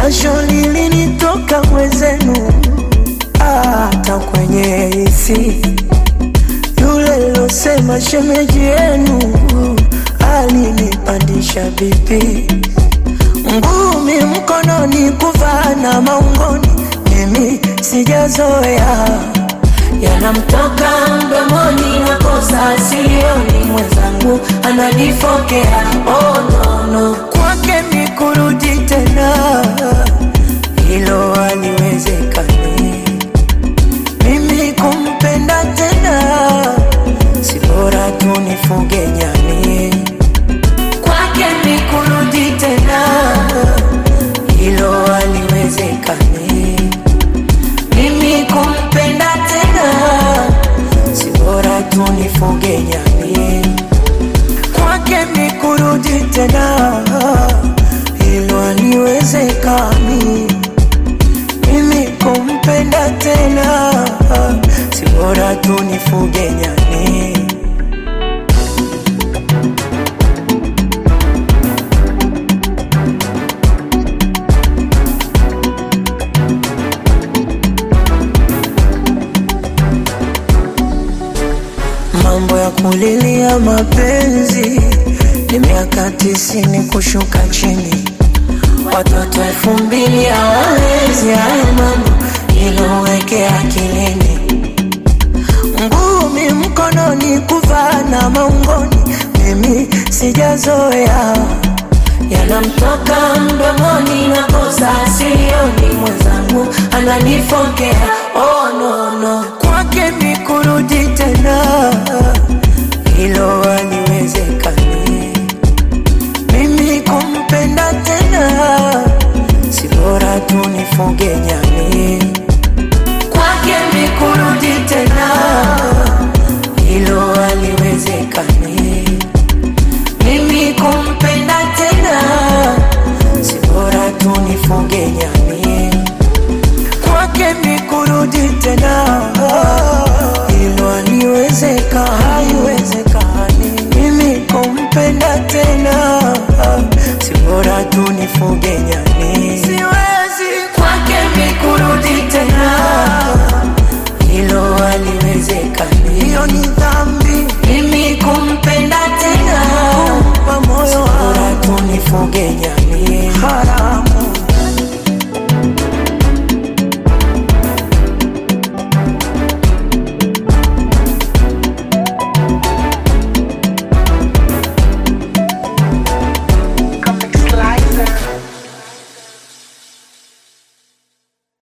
jasho lilinitoka mwezenu, hata kwenye hisi yule losema shemeji yenu alinipandisha vipi, ngumi mkononi, kuvaa na maungoni, mimi sijazoea yanamtoka mdomoni, nakosa silioni, mwenzangu ananifokea. Oh, no, no. Kwake ni kurudi tena, hilo haliwezekani. Mimi kumpenda tena, si bora tu nifuge nyani. Kwake ni kurudi tena, hilo haliwezekani. Mimi kumpenda tena, si bora tu nifuge nyani. Kwake ni kurudi tena, hilo haliwezekani. Mimi kumpenda tena, si bora tu nifuge nyani. Mambo ya kulilia mapenzi ni miaka tisini kushuka chini, watoto elfu mbili hawawezi hayo mambo, iloweke akilini. Ngumi mkononi, kuvaa na maungoni, mimi sijazoea yanamtoka mdomoni, nakosa silioni, mwenzangu ananifokea. Oh, no, no. Kwake ni kurudi tena, hilo haliwezekani. Mimi kumpenda tena, si bora tu nifuge nyani. Kwake ni kurudi tena, hilo haliwezekani. Mimi kumpenda tena, si bora tu nifuge nyani. Kwake ni kurudi tena, hilo haliwezeka, haiwezekani. Mimi kumpenda tena, si bora tu nifuge nyani. Siwezi kwake ni kurudi tena, hilo haliwezekani. Hiyo ni dhambi, mimi kumpenda tena, kumpa moyo, si bora tu nifuge nyani.